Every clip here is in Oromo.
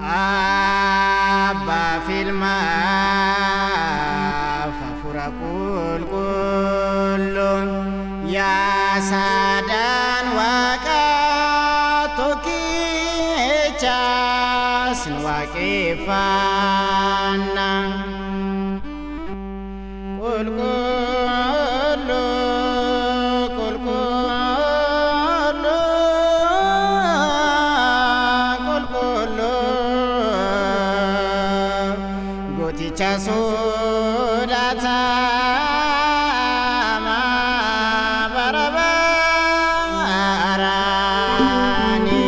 Abbaa filmaaf hafuura qulqulluun yaa saadaan waaqaa tokkichas nu waaqeffanna. Qulqulluu qulqulluu qulqulluu gooticha sodaatamaa bara baraani.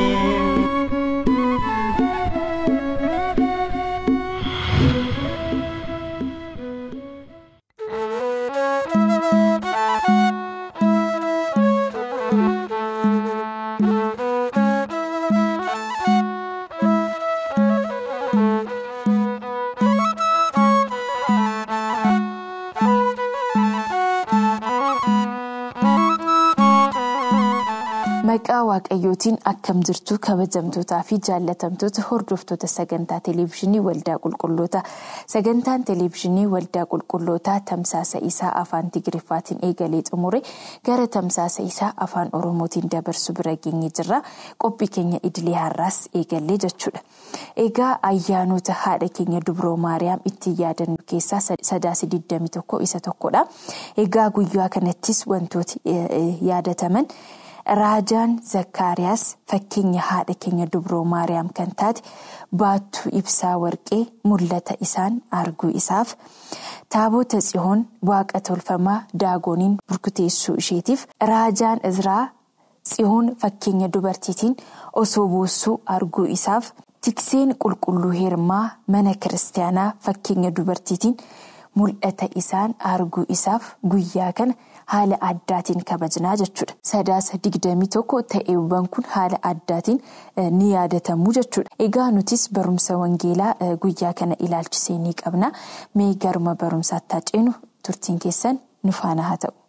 Maqaa Waaqayyootiin akkam jirtu kabajamtootaa fi jaallatamtoota hordoftoota sagantaa televezyiinii waldaa qulqulloota sagantaan televezyiinii waldaa qulqullootaa tamsaasa isaa afaan tigiriffaatiin eegalee xumure gara tamsaasa isaa afaan oromootiin dabarsu bira geenye jirra qophii keenya idilee har'aas eegallee jechuudha. Egaa ayyaanota haadha keenya dubroo maariyaam ittiin yaadannu keessaa sadaasa 21 isa tokkodha. Egaa guyyaa kanattis wantooti yaadataman. Raajaan Zakkaariyaas fakkeenya haadha keenya dubroo Maariyaam kan taate baattuu ibsaa warqee mul'ata isaan arguu isaaf taabota tsihoon waaqa tolfamaa daagoniin burkuteessuu isheetiif raajaan Izraa tsihoon fakkeenya dubartiitiin osoo boossuu arguu isaaf tikseen qulqulluu heermaa mana kiristaanaa fakkeenya dubartiitiin mul'ata isaan arguu isaaf guyyaa kana. haala addaatiin kabajnaa jechuudha. Sadaasa digdamii tokko ta'eewwan kun haala addaatiin ni yaadatamu jechuudha. Egaa nutis barumsa wangeelaa guyyaa kana ilaalchisee ni qabna. Mee garuma barumsaatti haa ceenu turtiin keessan nu faana haa ta'u.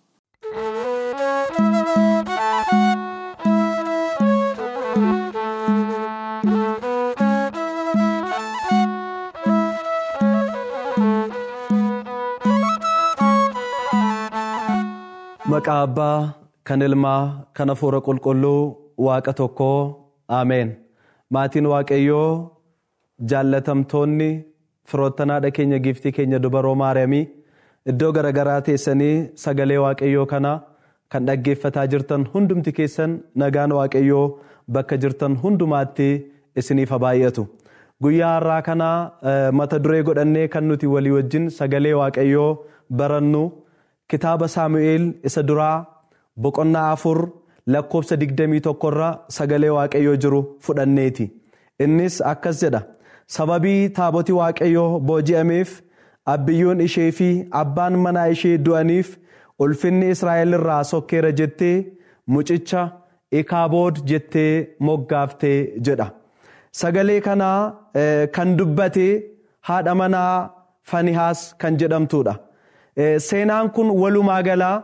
Maqaa abbaa kan ilmaa kan hafuura qulqulluu waaqa tokkoo ameen maatiin waaqayyoo jaallatamtoonni firoottanaadha keenya giftii keenya dubaroo maariyaamii iddoo garaagaraa teessanii sagalee waaqayyoo kana kan dhaggeeffataa jirtan hundumti keessan nagaan waaqayyoo bakka jirtan hundumaatti isiniif haa baay'atu guyyaa har'aa kana mata duree godhannee kan nuti walii wajjin sagalee waaqayyoo barannu. Kitaaba Saamu'eel isa duraa boqonnaa afur lakkoofsa digdamii tokkorra sagalee waaqayyoo jiru fudhanneeti. Innis akkas jedha. Sababii taaboti waaqayyoo booji'ameef abbiyyoon ishee fi abbaan manaa ishee du'aniif ulfinni Israa'el irraa sokkeera jettee mucicha ikaabood jettee moggaaftee jedha. Sagalee kanaa kan dubbate haadha manaa Fanihaas kan jedhamtudha. Seenaan kun walumaa galaa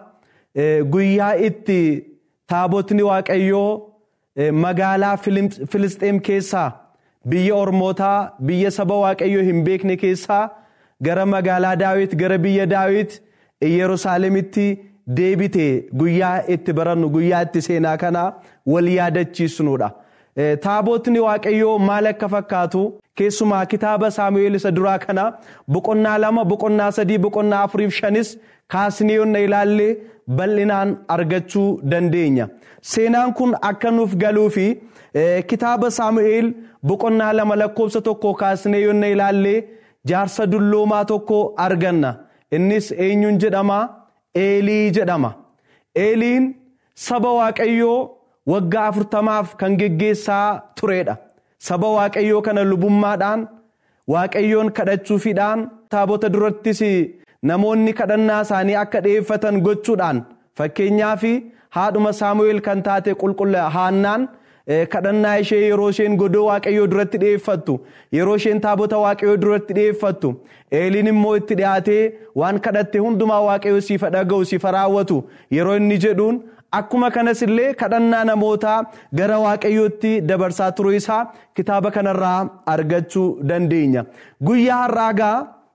guyyaa itti taabotni waaqayyoo magaalaa Filisxeem keessaa biyya Ormootaa biyya saba waaqayyoo hin beekne keessaa gara magaalaa Daawit gara biyya Daawit Yerusaalemitti deebite guyyaa itti barannu guyyaa itti seenaa kana wal yaadachiisnudha. Taabotni waaqayyoo maal akka fakkaatu keessumaa kitaaba saamu'eel isa duraa kana boqonnaa lama boqonnaa sadii boqonnaa afuriif shanis kaasnee yoonna ilaalle bal'inaan argachuu dandeenya. Seenaan kun akka nuuf galuu fi kitaaba saamu'eel boqonnaa lama lakkoofsa tokko kaasnee yoonna ilaalle jaarsa dulloomaa tokko arganna. Innis eenyuun jedhama? Eelii jedhama. Eeliin saba waaqayyoo waggaa afurtamaaf kan geggeessaa turedha. Saba waaqayyoo kana lubummaadhaan waaqayyoon kadhachuufiidhaan taabota durattis namoonni kadhannaa isaanii akka dhi'eeffatan gochuudhaan fakkeenyaaf haadhuma saamu'eel kan taate qulqulla haannaan kadhannaa ishee yeroo isheen godoo waaqayyoo duratti dhi'eeffattu yeroo isheen taabota waaqayyoo duratti dhi'eeffattu eeliin immoo itti dhiyaatee waan kadhatte hundumaa waaqayyoo siifa dhaga'u siifa raawwatu yeroo inni jedhuun akkuma kanas illee kadhannaa namootaa gara waaqayyootti dabarsaa turuu isaa kitaaba kanarraa argachuu dandeenya. Guyyaa har'aagaa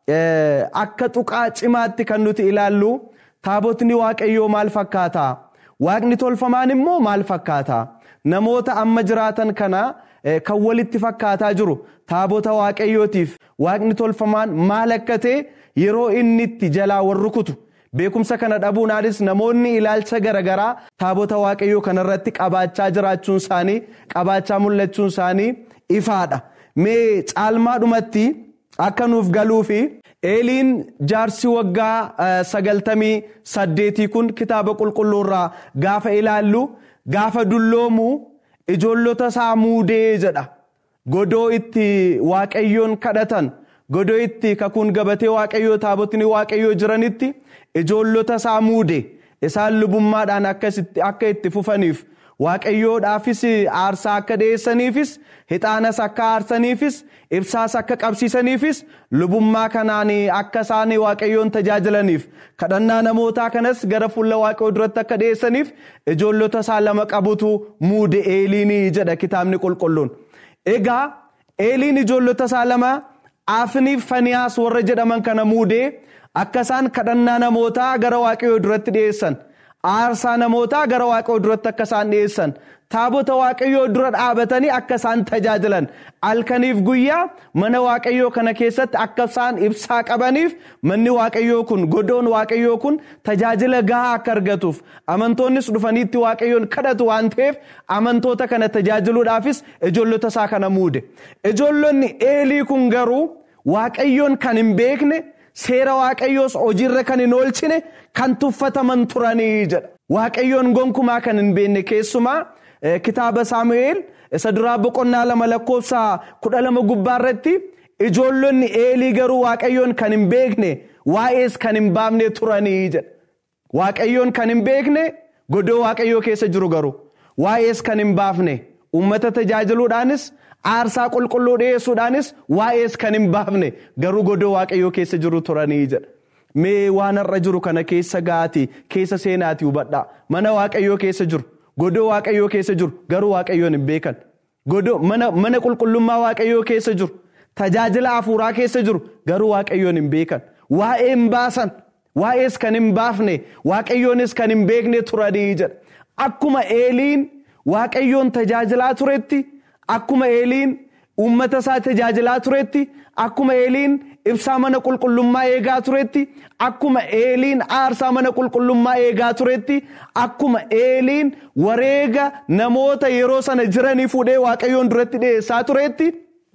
akka tuqaa cimaatti kan nuti ilaallu taabotni waaqayyoo maal fakkaata? Waaqni tolfamaan immoo maal fakkaata? Namoota amma jiraatan kana kan walitti fakkaataa jiru taabota waaqayyootiif waaqni tolfamaan maal akka ta'e yeroo inni itti jalaa wal rukutu beekumsa kana dhabuunaanis namoonni ilaalcha garaagaraa taabota waaqayyoo kanarratti qabaachaa jiraachuun isaanii qabaachaa mul'achuun isaanii ifaadha. Mee caalmaadhumatti akka nuuf galuu fi eeliin jaarsi waggaa sagaltamii saddeetii kun kitaaba qulqulluurraa gaafa ilaallu gaafa dulloomu ijoollota isaa muudee jedha. Godoo itti waaqayyoon kadhatan godoo itti kakuun gabatee waaqayyoo taabotni waaqayyoo jiranitti ijoollota isaa muude isaan lubummaadhaan akka itti fufaniif waaqayyoodhaafis aarsaa akka dhiyeessaniifis hixaanas akka aarsaniifis ibsaas akka qabsiisaniifis lubummaa kanaan akka isaan waaqayyoon tajaajilaniif kadhannaa namootaa kanas gara fuula waaqayyoo duratti akka dhiyeessaniif ijoollota isaa lama qabutu muude eeliinii jedha kitaabni qulqulluun. Egaa eeliin ijoollota isaa lama afniif faniyaas warra jedhaman kana muudee akka isaan kadhannaa namootaa gara waaqayyoo duratti dhiyeessan. aarsaa namootaa gara waaqayyoo duratti akka isaan dhiyeessan taabota waaqayyoo dura dhaabatanii akka isaan tajaajilan halkaniif guyyaa mana waaqayyoo kana keessatti akka isaan ibsaa qabaniif manni waaqayyoo kun godoon waaqayyoo kun tajaajila gahaa akka argatuuf amantoonnis dhufaniitti waaqayyoon kadhatu waan ta'eef amantoota kana tajaajiluudhaafis ijoollota isaa kana muude ijoollonni eelii kun garuu waaqayyoon kan hin beekne. seera waaqayyoos hojiirra kan hin oolchine kan tuffataman turanii jedha. Waaqayyoon gonkumaa kan hin beekne keessumaa kitaaba Saamu'eel isa duraa boqonnaa lama lakkoofsa kudha lama gubbaa irratti ijoollonni eelii garuu waaqayyoon kan hin beekne waa'ees kan hin baafne turanii jedha. Waaqayyoon kan hin beekne godoo waaqayyoo keessa jiru garuu waa'ees kan hin baafne uummata tajaajiluudhaanis aarsaa qulqulluu dhiyeessuudhaanis waa'ees kan hin baafne garuu godoo waaqayyoo keessa jiru turanii jedha. Mee waan har'a jiru kana keessa gaati keessa seenaati hubadhaa mana waaqayyoo keessa jiru godoo waaqayyoo keessa jiru garuu waaqayyoon hin beekan godoo mana qulqullummaa waaqayyoo keessa jiru tajaajila hafuuraa keessa jiru garuu waaqayyoon hin beekan waa'ee hin baasan waa'ees kan hin baafne waaqayyoonis kan hin beekne turanii jedha. Akkuma eeliin waaqayyoon tajaajilaa turetti. Akkuma eeliin uummata isaa tajaajilaa turetti akkuma eeliin ibsaa mana qulqullummaa eegaa turetti akkuma eeliin aarsaa mana qulqullummaa eegaa turetti akkuma eeliin wareega namoota yeroo sana jiranii fuudhee waaqayyoon duratti dhiyeessaa turetti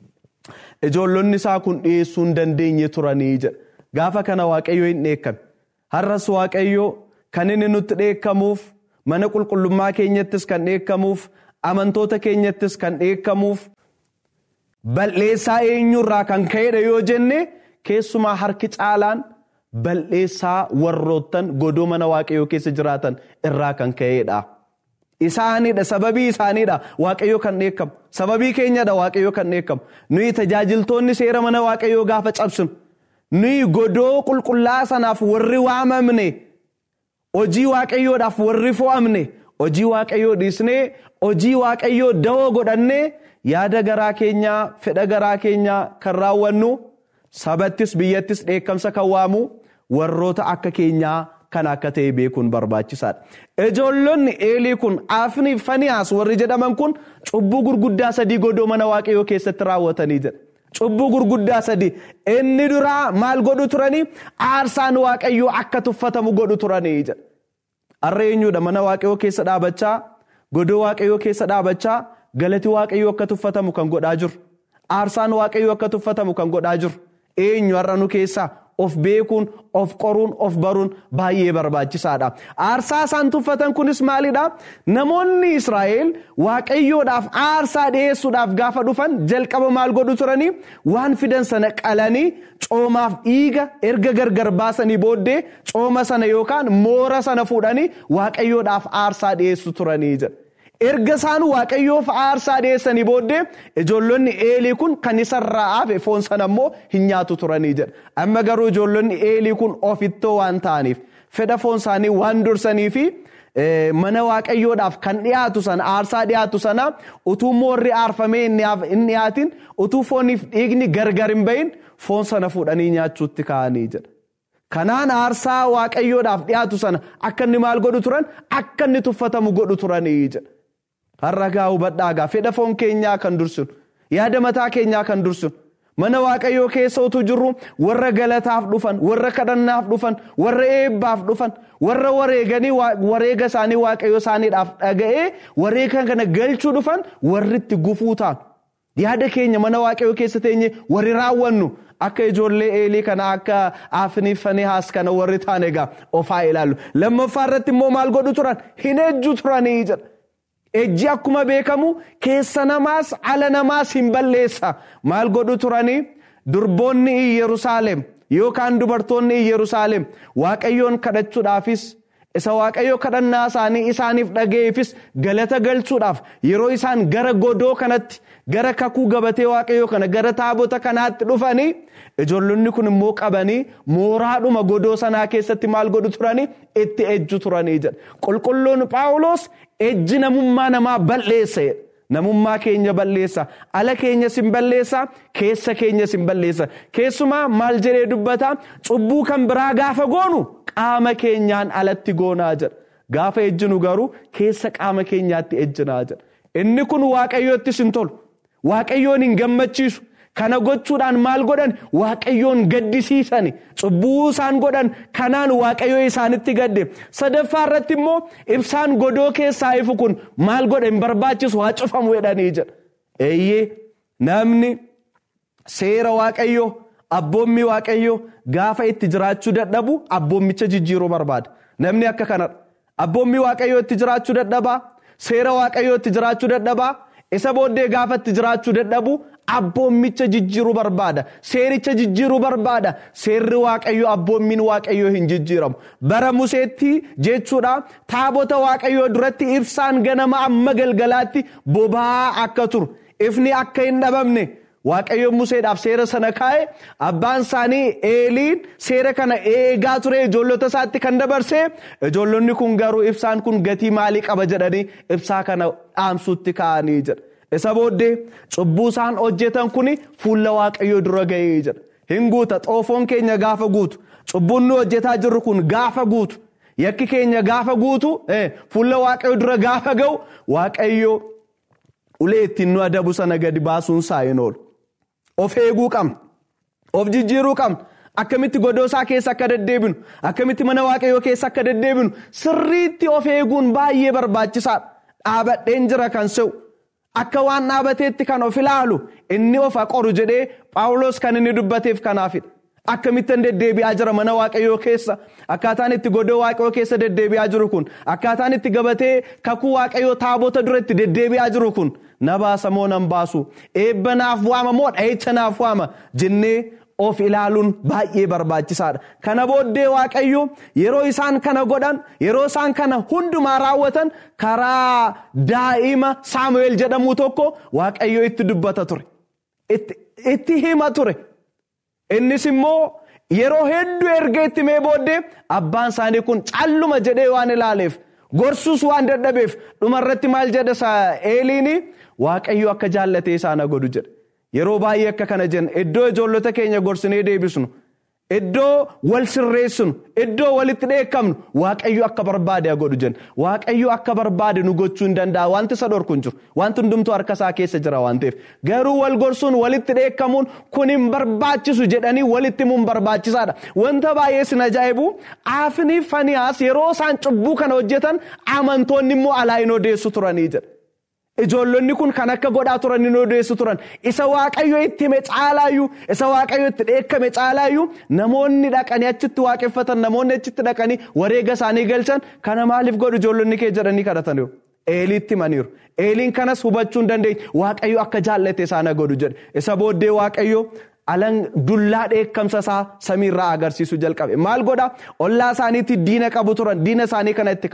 ijoollonni isaa kun dhiyeessuu hin dandeenye turanii jedha. Gaafa kana waaqayyoo hin dheekkame. Har'as waaqayyoo kan inni nutti dheekkamuuf mana qulqullummaa keenyattis kan dheekkamuuf. amantoota keenyattis kan dheekkamuuf bal'eessaa eenyurraa kan ka'edha yoo jenne keessumaa harki caalaan bal'eessaa warroottan godoo mana waaqayyoo keessa jiraatan irraa kan ka'edha. Isaanidha sababii isaanidha waaqayyoo kan dheekkamu sababii keenyadha waaqayyoo kan dheekkamu nuyi tajaajiltoonni seera mana waaqayyoo gaafa cabsinu nuyi godoo qulqullaa sanaaf warri waamamne hojii waaqayyoodhaaf warri fo'amne. hojii waaqayyoo dhiisnee hojii waaqayyoo dawoo godhannee yaada garaa keenyaa fedha garaa keenyaa kan raawwannu sabattis biyyattis dheekkamsa kan waamu warroota akka keenyaa kan akka ta'e beekuun barbaachisaadha. Ijoollonni eelii kun afni faniyaas warri jedhaman kun cubbuu gurguddaa sadii godoo mana waaqayyoo keessatti raawwatanii jedha. Cubbuu gurguddaa sadii inni duraa maal godhu turanii aarsaan waaqayyoo akka tuffatamu godhu turanii jedha. Har'a eenyudha mana waaqayyoo keessa dhaabachaa godoo waaqayyoo keessa dhaabachaa galati waaqayyoo akka tuffatamu kan godhaa jiru. Aarsaan waaqayyoo akka tuffatamu kan godhaa jiru. Eenyu har'a nu keessaa of beekuun of qoruun of baruun baay'ee barbaachisaadha. Aarsaa isaan tuffatan kunis maalidha? Namoonni Israa'el waaqayyoodhaaf aarsaa dhiyeessuudhaaf gaafa dhufan jalqaba maal godhu turanii waan fidan sana qalanii coomaaf dhiiga erga gargar baasanii booddee cooma sana yookaan moora sana fuudhanii waaqayyoodhaaf aarsaa dhiyeessu turanii jedha. Erga isaan waaqayyoof aarsaa dhiyeessanii booddee ijoollonni eelii kun kan isarraa hafe foon sana immoo hin nyaatu turanii jedha. Amma garuu ijoollonni eelii kun ofittoo waan ta'aniif fedha foon isaanii waan dursanii fi mana waaqayyoodhaaf kan dhiyaatu sana aarsaa dhiyaatu sana utuu moorri aarfamee hin dhiyaatin utuu fooniif dhiigni gargar hin bahin foon sana fuudhanii nyaachuutti ka'anii jedha. Kanaan aarsaa waaqayyoodhaaf dhiyaatu sana akka inni maal godhu turan akka inni tuffatamu godhu turanii jedha. Har'a gaa hubadhaa gaa fedha foon keenyaa kan dursinu yaada mataa keenyaa kan dursinu mana waaqayyoo keessa utuu jirru warra galataaf dhufan warra kadhannaaf dhufan warra eebbaaf dhufan warra wareeganii wareega isaanii waaqayyoo isaaniidhaaf dhaga'ee wareega kana galchuu dhufan warri itti gufuu ta'an yaada keenya mana waaqayyoo keessa teenye warri raawwannu akka ijoollee eelii kana akka afniif fanihaas kana warri ta'an egaa ofaa ilaallu lammaffaa irratti immoo maal godhu turan hin ejju turanii jedha. Ejji akkuma beekamu keessa namaas ala namaas hin balleessa. Maal godhu turanii durboonni Yerusaalem yookaan dubartoonni Yerusaalem waaqayyoon kadhachuudhaafis isa waaqayyo kadhannaa isaanii isaaniif dhaga'eefis galata galchuudhaaf yeroo isaan gara godoo kanatti gara kakuu gabatee waaqayyoo kana gara taabota kanaatti dhufanii ijoollonni kun immoo qabanii mooraadhuma godoo sanaa keessatti maal godhu turanii itti ejju turanii jedha. Qulqulluun Phaawulos ejji namummaa namaa balleessa. Namummaa keenya balleessa. Ala keenya sin balleessa. Keessa keenya sin balleessa. Keessumaa maal jedhee dubbata cubbuu kan biraa gaafa goonu qaama keenyaan alatti goonaa jedha. Gaafa ejjinu garuu keessa qaama keenyaatti ejjinaa jedha. Inni kun waaqayyoottis hin tolu. Waaqayyoon hin gammachiisu. Kana gochuudhaan maal godhan waaqayyoon gaddisiisani. Cubbuu isaan godhan kanaan waaqayyoo isaanitti gadde. Sadaffaa irratti immoo ibsaan godoo keessaa ifu kun maal godha hin barbaachisu haa cufamu jedhanii jedha. Eeyyee namni seera waaqayyoo abboommii waaqayyoo gaafa itti jiraachuu dadhabu abboommicha jijjiiruu barbaada. Namni akka kanadha. Abboommii waaqayyoo itti jiraachuu dadhabaa. Seera waaqayyoo itti jiraachuu dadhabaa. Isa booddee gaafa itti jiraachuu dadhabu abboommicha jijjiiruu barbaada. Seericha jijjiiruu barbaada. Seerri waaqayyoo abboommiin waaqayyoo hin jijjiiramu. Bara Museetti jechuudha taabota waaqayyoo duratti ibsaan ganama amma galgalaatti boba'aa akka turu. Ifni akka hin dhabamne. Waaqayyoon Museedhaaf seera sana kaa'e abbaan isaanii eeliin seera kana eegaa ture ijoollota isaatti kan dabarse ijoollonni kun garuu ibsaan kun gatii maalii qaba jedhanii ibsaa kana dhaamsuutti kaa'anii jedha. Isa booddee cubbuu isaan hojjetan kun fuula waaqayyoo dura ga'ee jedha. Hin guuta xoofoon keenya gaafa guutu cubbuun nu hojjetaa jirru kun gaafa guutu yakki keenya gaafa guutu fuula waaqayyoo dura gaafa ga'u waaqayyoo ulee ittiin nu adabu sana gadi baasuun isaa hin oolu. Of eeguu qabna. Of jijjiiruu qabna. Akkamitti godoo isaa keessa akka deddeebinu, akkamitti mana waaqayyoo keessa akka deddeebinu sirriitti of eeguun baay'ee barbaachisaadha. Dhaabadheen jira kan se'u. Akka waan dhaabateetti kan of ilaalu inni of qoru jedhee Phaawulos kan inni dubbateef kanaafidha. Akkamittan deddeebi'aa jira mana waaqayyoo keessa akkaataan itti godoo waaqayyoo keessa deddeebi'aa jiru kun akkaataan itti gabatee kakuu waaqayyoo taabota duratti deddeebi'aa jiru kun na baasa moo nan baasu eebba naaf waama moo dha'icha naaf waama jennee of ilaaluun baay'ee barbaachisaadha. Kana booddee waaqayyo yeroo isaan kana godhan yeroo isaan kana hundumaa raawwatan karaa daa'ima Saamu'eel jedhamu tokko waaqayyo itti dubbata ture. Itti hima ture. Innis immoo yeroo hedduu erga itti mee booddee abbaan isaanii kun calluma jedhee waan ilaaleef gorsuus waan dadhabeef dhumarratti maal jedha eeliin waaqayyo akka jaallatee isaan godhu jedha. Yeroo baay'ee akka kana jenna iddoo ijoollota keenya gorsinee deebisnu iddoo wal sirreessinu iddoo walitti dheekkamnu waaqayyo akka barbaade godhu jenna waaqayyo akka barbaade nu gochuu hin danda'a wanti isa dhorku hin jiru wanti hundumtuu harka isaa keessa jira waan ta'eef garuu wal gorsuun walitti dheekkamuun kun hin barbaachisu jedhanii walitti himuun barbaachisaadha wanta baay'ee sin ajaa'ibu aafni faniyaas yeroo isaan cubbuu kana hojjetan amantoonni immoo alaa hin odeessu turanii jedha. Ijoollonni kun kan akka godhaa turan hin odeessu turan isa waaqayyo itti hime caalaayyuu isa waaqayyo itti dheekkame caalaayyuu namoonni dhaqanii achitti waaqeffatan namoonni achitti dhaqanii wareega isaanii galchan kana maaliif godhu ijoollonni kee jedhanii kadhataniiru. Eeliitti himaniiru. Eeliin kanas hubachuu hin dandeenye waaqayyo akka jaallate isaan godhu jedhe isa booddee waaqayyo alan dullaa dheekkamsa isaa samiirraa agarsiisuu jalqabe maal godha ollaa isaaniitti diina qabu turan diina isaanii kana itti kaase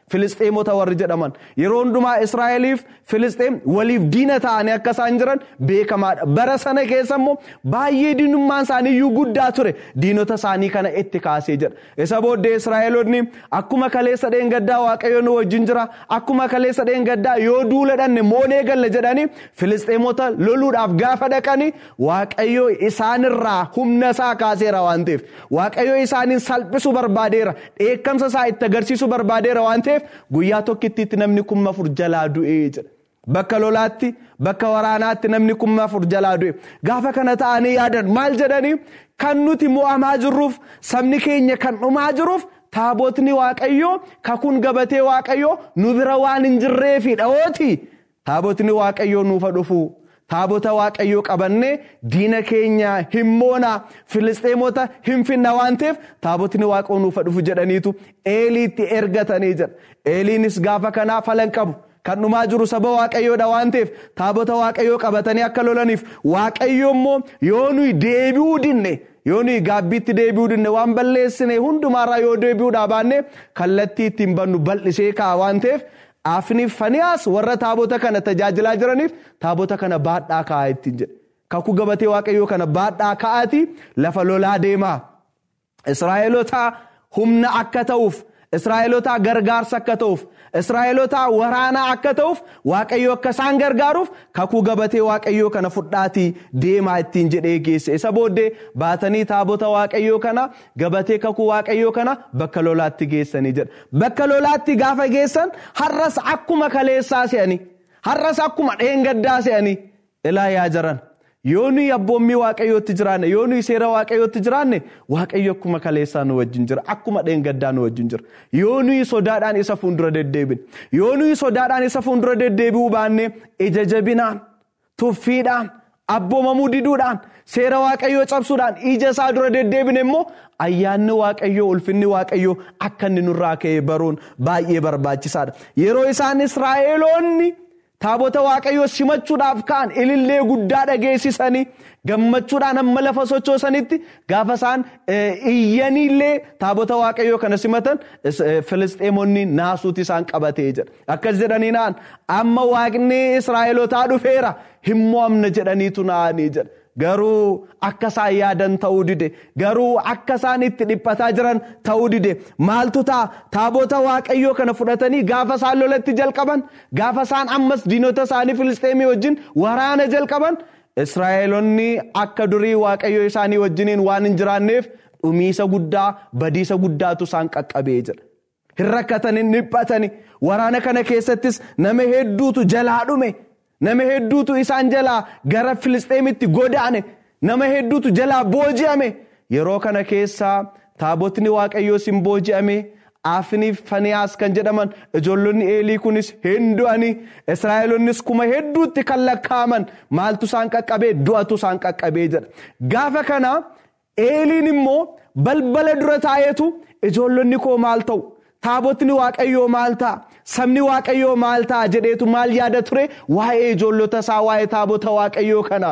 Filisxeemota warri jedhaman yeroo hundumaa Israa'eliif Filisxeem waliif diina ta'anii akka isaan jiran beekamaadha. Bara sana keessa immoo baay'ee diinummaan isaanii iyyuu guddaa ture diinota isaanii kana itti kaasee jedha. Isa booddee Israa'eloonni akkuma kaleessa dheengaddaa Waaqayyo nu wajjin jira akkuma kaleessa dheengaddaa yoo duula dhanne moonee galle jedhanii Filisxeemota loluudhaaf gaafa dhaqanii Waaqayyo isaanirraa humna isaa kaaseera waan ta'eef Waaqayyo isaaniin salphisuu barbaadeera dheekkamsa isaa itti agarsiisuu barbaadeera waan ta'eef guyyaa tokkittiitti namni kuma afur jalaa du'ee jedha. Bakka lolaatti bakka waraanaatti namni kuma afur jalaa du'e gaafa kana ta'anii yaadan maal jedhanii kan nuti mo'amaa jirruuf sabni keenya kan dhumaa jiruuf taabotni waaqayyoo kakuun gabatee waaqayyoo nu bira waan hin jirreefidha ooti taabotni waaqayyoo nuufa dhufu. Taabota waaqayyoo qabannee diina keenya hin moona filisxeemota hin finna waan ta'eef taabotni waaqayyoo nuufa dhufu jedhaniitu eeliitti ergatanii jira. Eeliinis gaafa kanaa falan qabu. Kan dhumaa jiru saba waaqayyoodha waan ta'eef taabota waaqayyoo qabatanii akka lolaniif waaqayyo immoo yoo nuyi deebi'uu dinne yoo nuyi gaabbiitti deebi'uu dinne waan balleessine hundumaarraa yoo deebi'uudhaa baanne kallattii ittiin bannu bal'isee kaa'a waan ta'eef Afniif Faniyaas warra taabota kana tajaajilaa jiraniif taabota kana baadhaa kaa'aa ittiin jedhe. Kakuu gabatee waaqayyoo kana baadhaa kaa'aati lafa lolaa deemaa. Israa'eelota humna akka ta'uuf, Israa'eelota gargaarsa akka ta'uuf, Israa'eelota waraanaa akka ta'uuf waaqayyo akka isaan gargaaruuf kakuu gabatee waaqayyoo kana fudhaatii deemaa ittiin jedhee geesse. Isa booddee baatanii taabota waaqayyoo kana gabatee kakuu waaqayyoo kana bakka lolaatti geessanii jedha. Bakka lolaatti gaafa geessan har'as akkuma kaleessaa se'anii har'as akkuma dheengaddaa se'anii ilaa yaa jiran. Yoo nuyi abboommii waaqayyootti jiraanne yoo nuyi seera waaqayyootti jiraanne waaqayyo akkuma kaleessaa nu wajjin jira akkuma dheengaddaa nu wajjin jira yoo nuyi sodaadhaan isa fuuldura deddeebine yoo nuyi sodaadhaan isa fuuldura deddeebi'uu baanne ija jabinaan tuffiidhaan abboomamuu diduudhaan seera waaqayyoo cabsuudhaan ija isaa dura deddeebine immoo ayyaanni waaqayyoo ulfinni waaqayyoo akka inni nurraa ka'e baruun baay'ee barbaachisaadha yeroo isaan israa'eloonni. Taabota waaqayyoo simachuudhaaf ka'an ilillee guddaa dhageessisanii gammachuudhaan amma lafa sochoosanitti gaafa isaan iyyaniillee taabota waaqayyoo kana simatan filisxeemonni naasuuti isaan qabatee jira. Akkas jedhanii naan amma waaqni Israa'elotaa dhufeera hin mo'amne jedhaniitu naanii jedha. Garuu akka isaan yaadan ta'uu dide garuu akka isaan itti dhiphataa jiran ta'uu dide maaltu ta'a taabota waaqayyoo kana fudhatanii gaafa isaan lolatti jalqaban gaafa isaan ammas diinota isaanii filisteemii wajjin waraana jalqaban Israa'eelonni akka durii waaqayyoo isaanii wajjiniin waan hin jiraanneef dhumiisa guddaa badiisa guddaatu isaan qaqqabee jira. Hin rakkatan hin dhiphatani waraana kana keessattis nama hedduutu jalaa dhume. Nama hedduutu isaan jalaa gara Filisxeemitti godaane nama hedduutu jalaa booji'ame yeroo kana keessaa taabotni waaqayyoo sin booji'ame afniif faniyaas kan jedhaman ijoollonni eelii kunis hin du'anii israa'elonnis kuma hedduutti kan lakkaa'aman maaltu isaan qaqqabee du'atu isaan qaqqabee jedha gaafa kana eeliin immoo balbala dura taa'eetu ijoollonni koo maal ta'u taabotni waaqayyoo maal ta'a sabni waaqayyoo maal ta'a jedheetu maal yaada ture waa'ee ijoollota isaa waa'ee taabota waaqayyoo kana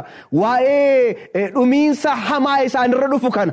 waa'ee dhumiinsa hamaa isaanirra dhufu kana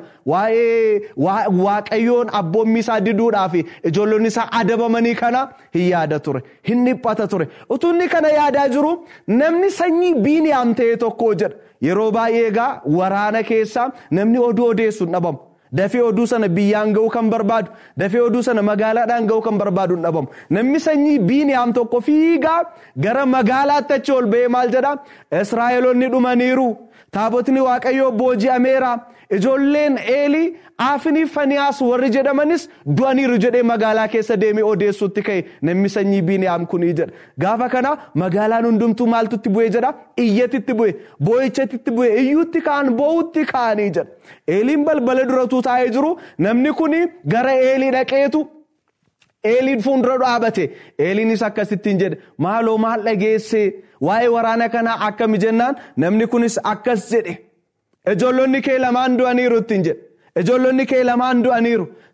waa'ee waaqayyoon abboommii isaa diduudhaaf ijoollonni isaa adabamanii kana hin yaada ture hin dhiphata ture utunni kana yaadaa jiru namni sanyii biiniyaam ta'e tokko jedha yeroo baay'ee egaa waraana keessaa namni oduu odeessu hin dhabamu. Dafee oduu sana biyyaan ga'uu kan barbaadu dafee oduu sana magaalaadhaan ga'uu kan barbaadu hin dhabamu. Namni sanyii biiniyaam tokko fiigaa gara magaalaatti achi ol ba'ee maal jedhaa? Israa'eloonni dhumaniiru. Taabotni waaqayyoo booji'ameera. Ijoolleen eelii afniif faniyaas warri jedhamanis du'aniiru jedhee magaalaa keessa deemee odeessuutti ka'e namni sanyii biiniyaam kunii jedha. Gaafa kana magaalaan hundumtuu maaltutti bu'ee jedha? Iyyatitti bu'e, boo'ichatitti bu'e, iyyuutti ka'an, boo'utti ka'anii jedha. Eeliin balbala duratuu taa'ee jiru namni kun gara eelii dhaqeetu eeliin fuuldura dhaabate eeliinis akkasittiin jedhe maaloo maal dhageesse waa'ee waraana kanaa akkami jennaan namni kunis akkas jedhe ijoollonni kee lamaan du'aniiru ittiin jedhe ijoollonni kee lamaan du'aniiru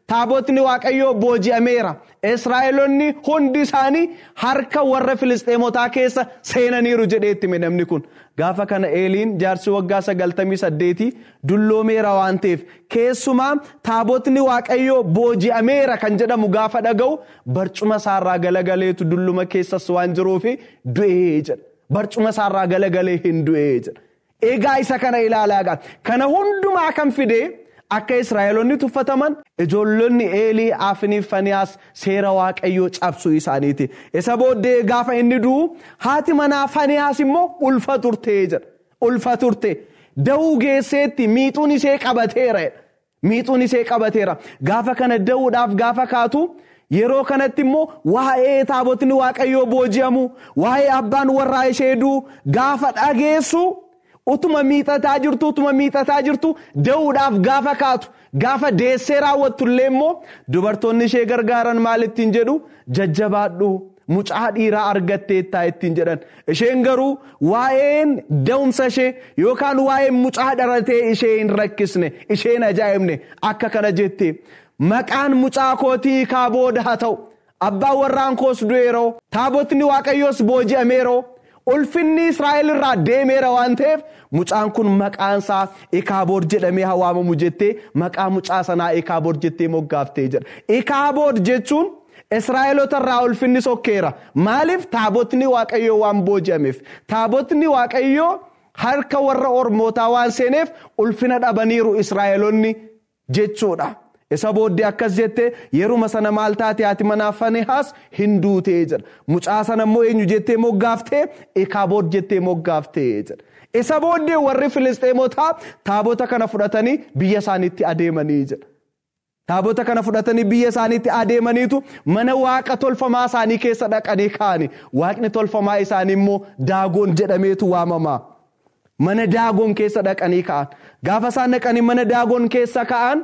taabotni waaqayyoo booji'ameera israa'eloonni hundi isaanii harka warra filisxeemotaa keessa seenaniiru jedheetti namni kun gaafa kana eeliin jaarsi waggaa sagaltamii saddeetii dulloomeera waan ta'eef keessumaa taabotni waaqayyoo booji'ameera kan jedhamu gaafa dhaga'u barcuma isaarraa galagaleetu dulluma keessas waan jiruuf du'ee jedha barcuma isaarraa galagalee hin du'ee jedha eegaa isa kana ilaalaa kana hundumaa kan fidee. Akka Israa'eloonni tuffataman ijoollonni eelii afniif faniyaas seera waaqayyoo cabsuu isaaniiti. Isa booddee gaafa inni du'u haati manaa faniyaas immoo ulfa turtee jedha. Ulfa turte. Da'uu geesseetti miixuun ishee qabateera. Miixuun ishee qabateera. Gaafa kana da'uudhaaf gaafa kaatu yeroo kanatti immoo waa'ee taabotni waaqayyoo booji'amu waa'ee abbaan warraa ishee du'u gaafa dhageessu. utuma miixataa jirtu utuma miixataa jirtu da'uudhaaf gaafa kaatu gaafa deessee raawwattullee immoo dubartoonni ishee gargaaran maal ittiin jedhu jajjabaadhu mucaa dhiiraa argatteettaa ittiin jedhan isheen garuu waa'een da'umsa ishee yookaan waa'een mucaa dhalatee ishee hin rakkisne isheen ajaa'ibne akka kana jette maqaan mucaa kootii kaa booda haa ta'u abbaan warraan koos du'eeroo taabotni waaqayyoos booji'ameeroo. ulfinni israa'el irraa deemeera waan ta'eef mucaan kun maqaansaa ikaaboor jedhamee waamamu jettee maqaa mucaa sanaa ikaaboor jettee moggaaftee jedha ikaaboor jechuun israa'elota irraa ulfinni sokkeera maaliif taabotni waaqayyoo waan booji'ameef taabotni waaqayyoo harka warra ormootaa waan seeneef ulfina dhabaniiru israa'elonni jechuudha. isa booddee akkas jettee yeruma sana maal taate haati manaa fanihaas hin duutee jedha mucaa sana immoo eenyu jettee moggaaftee ikaaboor jettee moggaaftee jedha isa booddee warri filisxeemotaa taabota kana fudhatanii biyya isaaniitti adeemanii jedha. Taabota kana fudhatanii biyya isaaniitti adeemaniitu mana waaqa tolfamaa isaanii keessa dhaqanii kaa'ani. Waaqni tolfamaa isaanii immoo daagoon jedhameetu waamama. Mana daagoon keessa dhaqanii ka'an. Gaafa isaan dhaqanii mana daagoon keessa ka'an.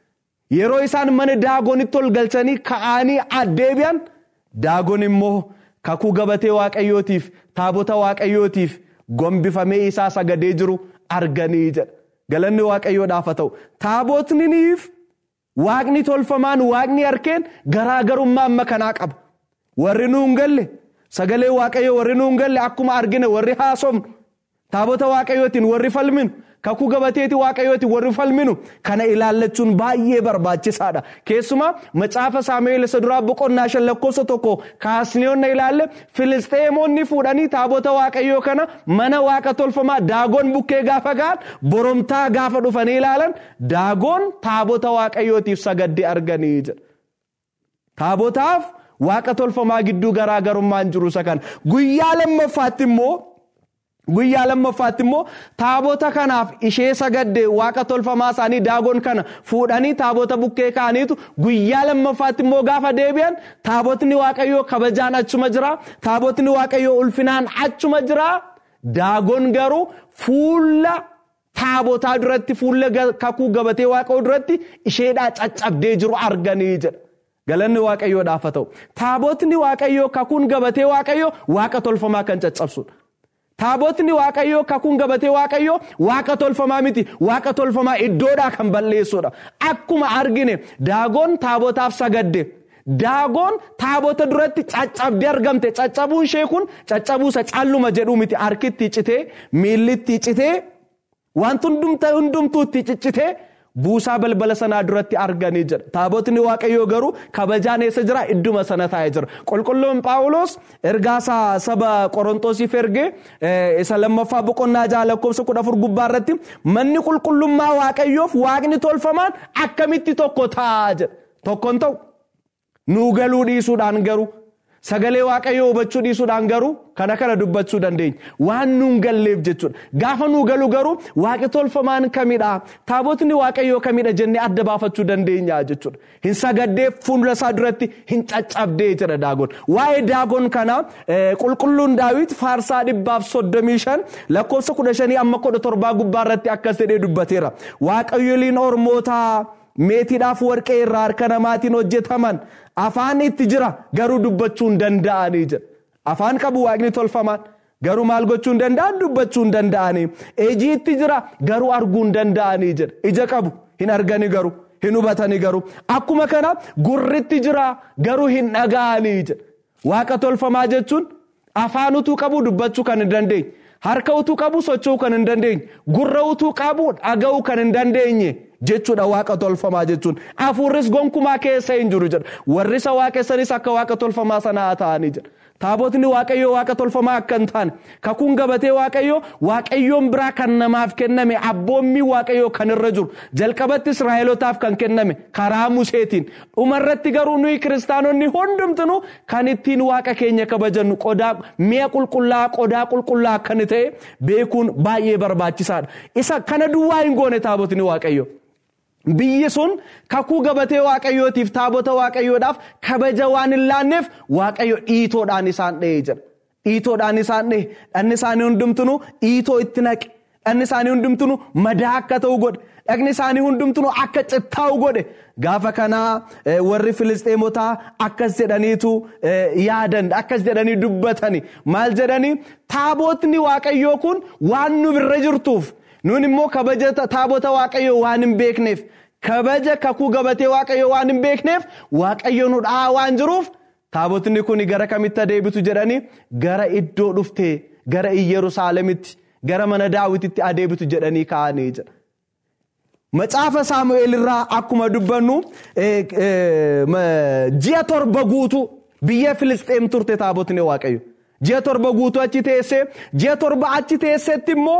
Yeroo isaan mana daagonitti ol galchanii ka'anii addeebi'an daagon immoo kakuu gabatee waaqayyootiif taabota waaqayyootiif gombifamee isaa sagadee jiru arganii jedha. Galanni waaqayyoodhaaf haa ta'u. Taabotniif waaqni tolfamaan waaqni harkeen garaagarummaa amma kanaa qaba. Warri nuun galle sagalee waaqayyoo warri nuun galle akkuma argine warri haasofnu taabota waaqayyootiin warri falminu. kakuu gabateeti waaqayyooti warri falminu kana ilaallachuun baay'ee barbaachisaadha keessumaa macaafa saamu'eel isa duraa boqonnaa shan lakkoofsa tokko kaasniyoonna ilaalle filisxeemonni fuudhanii taabota waaqayyoo kana mana waaqa tolfamaa daagoon bukkee gaafa ga'an boromtaa gaafa dhufanii ilaalan daagoon taabota waaqayyootiif sagaddee arganii jedha taabotaaf waaqa tolfamaa gidduu garaagarummaan jiru isa kana guyyaa lammaffaatti immoo. Guyyaa lammaffaatti immoo taabota kanaaf ishee sagadde waaqa tolfamaa isaanii daagoon kana fuudhanii taabota bukkee kaaniitu guyyaa lammaffaatti immoo gaafa deebi'an taabotni waaqayyoo kabajaan achuma jira taabotni waaqayyoo ulfinaan achuma jira daagoon garuu fuula taabotaa duratti fuula kakuu gabatee waaqayyoo duratti isheedhaa caccabdee jiru arganii jedha. Galanni waaqayyoodhaaf haa ta'u taabotni waaqayyoo kakuun gabatee waaqayyoo waaqa tolfamaa kan caccabsudha. Taabotni waaqayyoo kakuun gabatee waaqayyoo waaqa tolfamaa miti waaqa tolfamaa iddoodhaa kan balleessudha. Akkuma argine daagoon taabotaaf sagadde. Daagoon taabota duratti caccabdee argamte caccabuun ishee kun caccabuusa calluma jedhu miti harkitti citee miillitti citee wanti hundumtuutti ciccitee buusaa balbala sanaa duratti arganii jira. Taabotni waaqayyoo garuu kabajaan eessa jira idduma sana taa'ee jira. Qulqulluun Paawulos ergaasaa saba Qorontosiif ergee isa lammaffaa boqonnaa jaha lakkoofsa kudha afur gubbaa irratti manni qulqullummaa waaqayyoof waaqni tolfamaan akkamitti tokko ta'a jedha. Tokkoon ta'u nuu galuu dhiisuudhaan garuu sagalee waaqayyoo hubachuu dhiisuudhaan garuu kana kana dubbachuu dandeenya. Waan nuun galleef jechuudha. Gaafa nuu galu garuu waaqi tolfamaan kamidha? Taabotni waaqayyoo kamidha jennee adda baafachuu dandeenya jechuudha. Hin sagaddee fuula isaa duratti hin caccabdee jedha daagoon. Waa'ee daagoon kana qulqulluun daawit faarsaa dhibbaaf soddomii shan lakkoofsa kudha shanii amma kudha torbaa gubbaa irratti akkas jedhee dubbateera. Waaqayyoliin ormootaa meetiidhaaf warqee irraa harka namaatiin hojjetaman afaan itti jira garuu dubbachuu hin danda'anii jedha. Afaan qabu waaqni tolfamaan garuu maal gochuu hin danda'an dubbachuu hin danda'anii. Iji itti jira garuu arguu hin danda'anii jedha. Ija qabu hin argani garuu. hin hubatanii garuu akkuma kana gurritti jira garuu hin dhaga'anii jedha. Waaqa tolfamaa jechuun afaan utuu qabu dubbachuu kan hin dandeenye. Harka utuu qabu socho'uu kan hin dandeenye. Gurra utuu qabu dhaga'uu kan hin dandeenye. jechuudha waaqa tolfamaa jechuun hafuurris gonkumaa keessa hin jiru jedha warri isa waaqessanis akka waaqa tolfamaa sanaa ta'anii jedha taabotni waaqayyoo waaqa tolfamaa akka hin taane kakuun gabatee waaqayyoo waaqayyoon biraa kan namaaf kenname abboommii waaqayyoo kan irra jiru jalqabatti israa'elotaaf kan kenname karaa museetiin dhumarratti garuu nuyi kiristaanonni hundumtinu kan ittiin waaqa keenya kabajannu qodaa mi'a qulqullaa qodaa qulqullaa akka ta'e beekuun baay'ee barbaachisaadha isa kana duwwaa hin goone taabotni waaqayyoo. Biyyi sun kakuu gabatee waaqayyootiif taabota waaqayyoodhaaf kabaja waan hin laanneef waaqayyo dhiitoodhaan isaan dha'ee jira. Dhiitoodhaan isaan dha'e dhanni isaanii hundumtinu dhiitoo itti naqe dhanni isaanii hundumtinu madaa akka ta'u godhe dhagni isaanii hundumtinu akka cittaa'u godhe gaafa kanaa warri filisxeemotaa akkas jedhaniitu yaadan akkas jedhanii dubbatani maal jedhanii taabotni waaqayyoo kun waan nu birra jirtuuf. Nun immoo kabaja taabota waaqayyoo waan hin beekneef kabaja kakuu gabatee waaqayyoo waan hin beekneef waaqayyo nu dhahaa waan jiruuf taabotni kun gara kamitti adeebitu jedhanii gara iddoo dhuftee gara Yerusaalemitti gara mana daawititti adeebitu jedhanii ka'anii jira. Macaafa Saamu'eel irraa akkuma dubbannu ji'a torba guutuu biyya Filisxeem turte taabotni waaqayyo. Ji'a torba guutuu achi teessee ji'a torba achi teessetti immoo.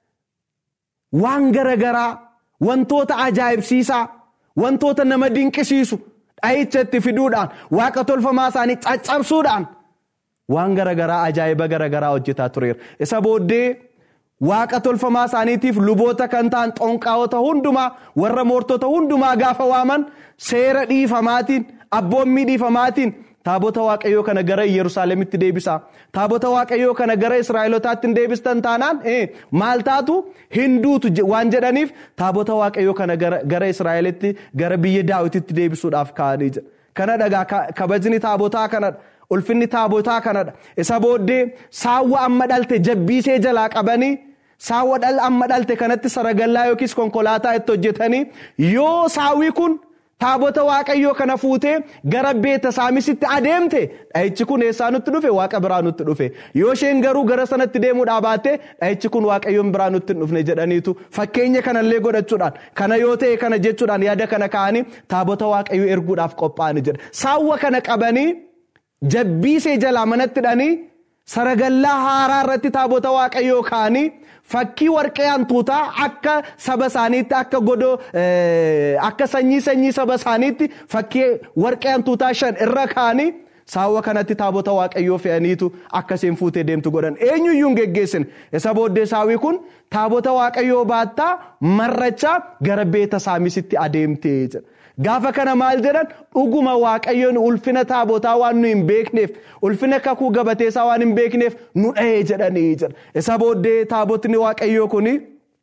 waan garagaraa wantoota ajaa'ibsiisaa wantoota nama dinqisiisu dhahicha itti fiduudhaan waaqa tolfamaa isaanii caccabsuudhaan waan garagaraa ajaa'iba garagaraa hojjetaa tureera isa booddee waaqa tolfamaa isaaniitiif luboota kan ta'an xonqaa'ota hundumaa warra moortota hundumaa gaafa waaman seera dhiifamaatiin abboommii dhiifamaatiin taabota waaqayyoo kana gara yerusaalemitti deebisaa taabota waaqayyoo kana gara israa'elotaatti hin deebistan taanaan maal taatu hinduutu waan jedhaniif taabota waaqayyoo kana gara israa'elitti gara biyya daawititti deebisuudhaaf ka'anii jira kana dhagaa kabajni taabotaa kanadha ulfinni taabotaa kanadha isa booddee saawwa amma dhalte jabbiisee jalaa qabanii saawwa amma dhalte kanatti saragallaa yookiis konkolaataa itti hojjetanii yoo saawwi kun. taabota waaqayyoo kana fuutee gara beeta saamisitti adeemte dhahichi kun eessaa nutti dhufe waaqa biraa nutti dhufe yoo isheen garuu gara sanatti deemuudhaa baatte dhahichi kun waaqayyoon biraa nutti hin dhufne jedhaniitu fakkeenya kanallee godhachuudhaan kana yoo ta'e kana jechuudhaan yaada kana ka'anii taabota waaqayyoo erguudhaaf qophaa'anii jedha saawwa kana qabanii jabbiisee jalaa manatti hidhanii saragallaa haaraa irratti taabota waaqayyoo ka'anii fakkii warqee hantuutaa akka saba isaaniitti akka godoo akka sanyii sanyii saba isaaniitti fakkii warqee hantuutaa shan irra ka'anii saawwa kanatti taabota waaqayyoo fe'aniitu akkasiin fuutee deemtu godhan eenyuyyuu hin geggeessine isa booddee saawwi kun taabota waaqayyoo baattaa marrachaa gara beeta saamisitti adeemtee jedha. Gaafa kana maal jedhan dhuguma waaqayyoon ulfina taabotaa waan nu hin beekneef ulfina kakuu gabateessaa waan hin beekneef nu dhahee jedhanii jedha. Isa booddee taabotni waaqayyoo kuni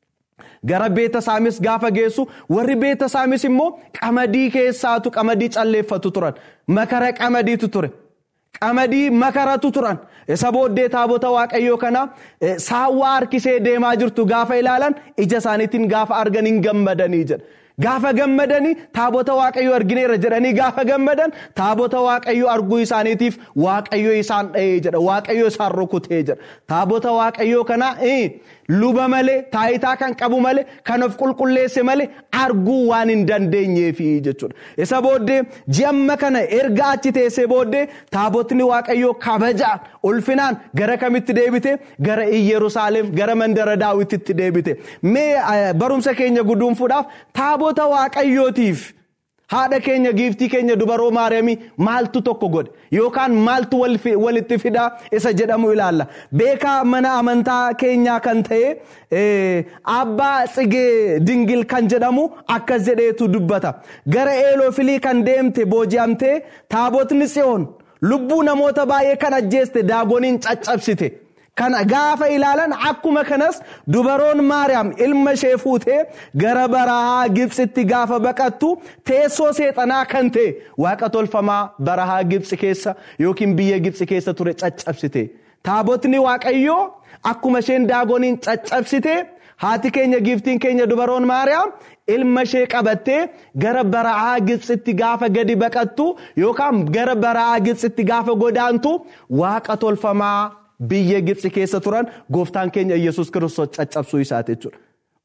gara beeta saamis gaafa geessu warri beeta saamis immoo qamadii keessaatu qamadii calleeffatu turan makara qamadiitu ture. Qamadii makaratu turan isa booddee taabota waaqayyoo kana saawwa harkisee deemaa jirtu gaafa ilaalan ija isaaniitiin gaafa argan hin gammadanii jedha. Gaafa gammadanii taabota waaqayyoo argineera jedhanii gaafa gammadan taabota waaqayyoo arguu isaaniitiif waaqayyoo isaan dha'ee jedha waaqayyoo isaan rukutee jedha taabota waaqayyoo kana luba malee taayitaa kan qabu malee kan of qulqulleesse malee arguu waan hin dandeenyeefi jechuudha isa booddee ji'amma kana erga achi teessee booddee taabotni waaqayyoo kabajaan ulfinaan gara kamitti deebite gara Yerusaalem gara mandara daawititti deebite mee barumsa keenya guduunfuudhaaf taabota waaqayyootiif haadha keenya giiftii keenya dubaroo maariyaamii maaltu tokko godhe yookaan maaltu walitti fidaa isa jedhamu ilaalla beekaa mana amantaa keenyaa kan ta'e abbaa tsigee dingil kan jedhamu akkas jedheetu dubbata gara eeloofilii kan deemte booji'amtee taabotni tsiyoon lubbuu namoota baay'ee kan ajjeeste daagoniin caccabsite. Kana gaafa ilaalan akkuma kanas dubaroon Maariyaam ilma ishee fuutee gara barahaa Gibxitti gaafa baqattu teessoo seexanaa kan ta'e waaqa tolfamaa barahaa Gibxi keessa yookiin biyya Gibxi keessa ture caccabsite. Taabotni Waaqayyoo akkuma isheen daagoniin caccabsite haati keenya giiftiin keenya dubaroon maariyaam ilma ishee qabattee gara bara'aa gibsitti gaafa gadi baqattu yookaan gara bara'aa gibsitti gaafa godaantu waaqa tolfamaa biyya gibsi keessa turan gooftaan keenya yesus kiristoos caccabsuu isaati jechuudha.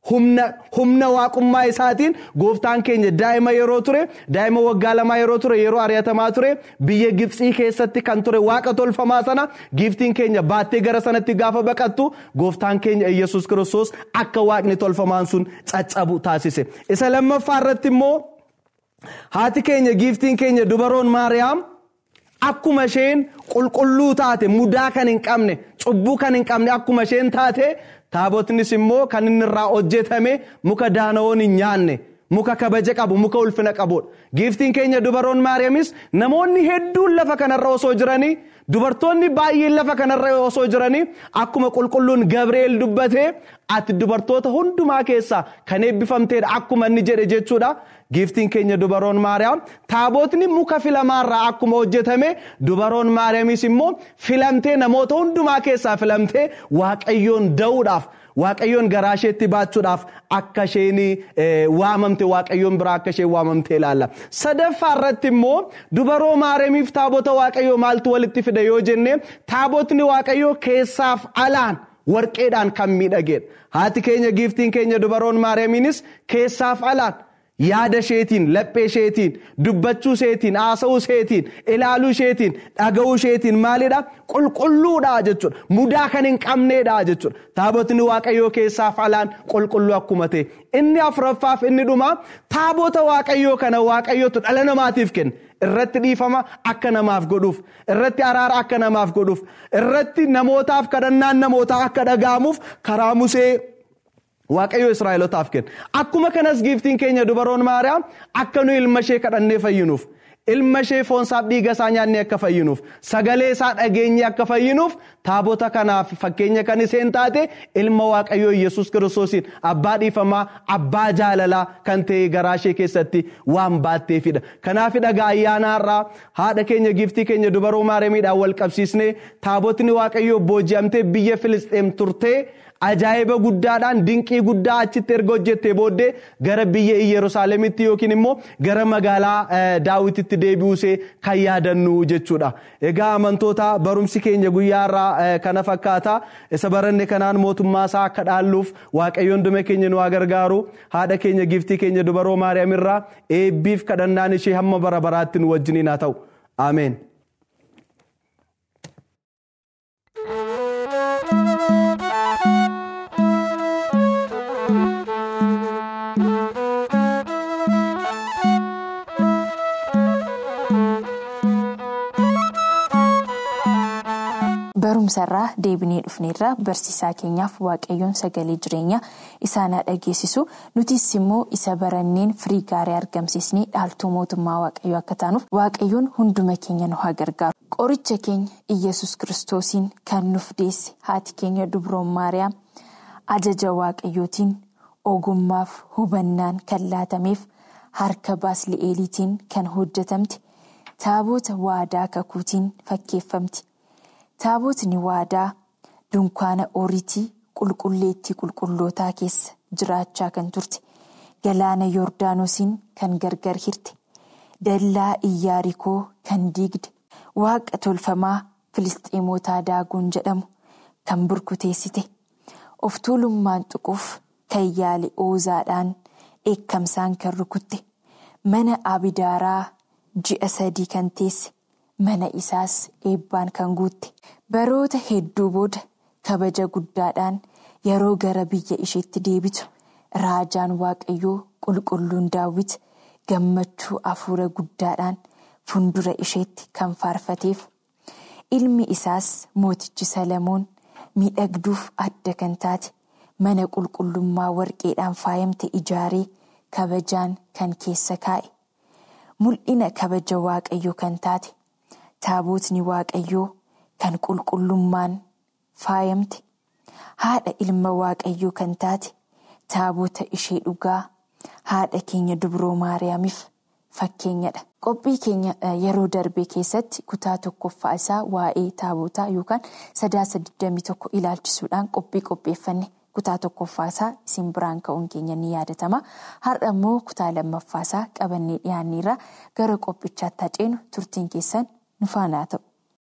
humna waaqummaa isaatiin gooftaan keenya daa'ima yeroo ture daa'ima waggaa lamaa yeroo ture yeroo ari'atamaa ture biyya gibsii keessatti kan ture waaqa tolfamaa sana giiftiin keenya baattee gara sanatti gaafa baqattu gooftaan keenya yesus kiristoos akka waaqni tolfamaan sun caccabu taasise isa lammaffaa irratti immoo haati keenya giiftiin keenya dubaroon maariyaam akkuma isheen qulqulluu taate mudaa kan hin qabne cubbuu kan hin qabne akkuma isheen taate taabotnis immoo kan inni irraa hojjetame muka daana'oon hin nyaanne muka kabaja qabu muka ulfina qabudha giiftiin keenya dubaroon maariyaamis namoonni hedduun lafa kanarra osoo jiranii dubartoonni baay'een lafa kanarra osoo jiranii akkuma qulqulluun gabri'eel dubbate ati dubartoota hundumaa keessaa kan eebbifamteedha akkuma inni jedhe jechuudha giiftiin keenya dubaroon maariyaam taabotni muka filamaarraa akkuma hojjetame dubaroon maariyaamis immoo filamtee namoota hundumaa keessaa filamtee waaqayyoon da'uudhaaf waaqayyoon garaa isheetti baachuudhaaf akka isheen waamamte waaqayyoon biraa akka isheen waamamte ilaalla. Sadaffaa irratti immoo dubaroo maariyaamiif taabota waaqayyoo maaltu walitti fida yoo jenne taabotni waaqayyoo keessaaf alaan warqeedhaan kan miidhagedha. Haati keenya giiftiin keenya dubaroon maariyaamiinis keessaaf alaan. yaada isheetiin laphee isheetiin dubbachuu isheetiin haasa'uu isheetiin ilaaluu isheetiin dhaga'uu isheetiin maalidha qulqulluudha jechuudha mudaa kan hin qabneedha jechuudha taabotni waaqayyoo keessaaf alaan qulqulluu akkuma ta'e inni afuraffaaf inni dhuma taabota waaqayyoo kana waaqayyootu dhala namaatiif kenne irratti dhiifama akka namaaf godhuuf irratti araara akka namaaf godhuuf irratti namootaaf kadhannaan namootaa akka dhaga'amuuf karaa musee waaqayyo israa'elotaaf kenne akkuma kanas giiftiin keenya dubaroon maariyaam akka nu ilma ishee kadhannee fayyinuuf ilma ishee foonsaaf dhiiga isaa nyaannee akka fayyinuuf sagalee isaa dhageenye akka fayyinuuf taabota kanaaf fakkeenya kan isheen taate ilma waaqayyoo yesus kiristoosiin abbaa dhiifamaa abbaa jaalalaa kan ta'e garaa ishee keessatti waan baatteefidha kanaaf dhagaa ayyaanaarraa haadha keenya giiftii keenya dubaroo maariyaamiidhaan wal qabsiisnee taabotni waaqayyoo booji'amtee biyya filisxeem turtee ajaa'iba guddaadhaan dinqii guddaa achitti erga hojjettee booddee gara biyya yerusaalemitti yookiin immoo gara magaalaa daawititti deebi'uusee kan yaadannu jechuudha. Egaa amantoota barumsi keenya guyyaarraa kana fakkaata isa baranne kanaan mootummaa isaa akka dhaalluuf waaqayyoon dume keenya nu gargaaru haadha keenya giiftii keenya dubaroo maariyaam irraa eebbiif kadhannaan ishee hamma bara baraatti nu wajjiniin haa ta'u. Ameen. barumsarraa deebinee dhufneerraa barsiisaa keenyaaf waaqayyoon sagalee jireenyaa isaan haa dhageessisu nutis immoo isa baranneen firii gaarii argamsiisnee dhaaltuu mootummaa waaqayyoo akka taanuuf waaqayyoon hunduma keenya nu haa gargaaru qoricha keenya iyyasuus kiristoosiin kan nuuf deesse haati keenya dubroon maariyaam ajaja waaqayyootiin ogummaaf hubannaan kan laatameef harka baasli'eeliitiin kan hojjetamte taabota waadaa kakuutiin fakkeeffamti. taabotni waadaa dunkaana oriitii qulqulleettii qulqullootaa keessa jiraachaa kan turte galaana yoordaanosiin kan gargar hirte dallaa iyyaarikoo kan diigde waaqa tolfamaa filisxeemotaa daaguun jedhamu kan burkuteessite of tuulummaan tuquuf kan yaale oozaadhaan dheekkamsaan kan rukutte mana abidaaraa ji'a sadii kan teesse. mana isaas eebbaan kan guutte baroota hedduu booda kabaja guddaadhaan yeroo gara biyya isheetti deebitu raajaan waaqayyoo qulqulluun daawwit gammachuu afuura guddaadhaan fundura isheetti kan faarfateef ilmi isaas mootichi salamoon miidhagduuf adda kan taate mana qulqullummaa warqeedhaan faayamte ijaaree kabajaan kan keessa kaa'e mul'ina kabaja waaqayyoo kan taate. taabotni waaqayyoo kan qulqullummaan faayamte haadha ilma waaqayyoo kan taate taabota ishee dhugaa haadha keenya dubroo maariyaamiif fakkeenyadha. qophii keenya yeroo darbe keessatti kutaa tokkoffaa isaa waa'ee taabotaa yookaan sadaasa 21 ilaalchisuudhaan qophii qopheeffanne kutaa tokkoffaasaa isin biraan ka'uun keenya ni yaadatama har'a immoo kutaa lammaffaasaa qabannee dhiyaanneerra gara qophichaatti haceenu turtiin keessan nu faana ta'u.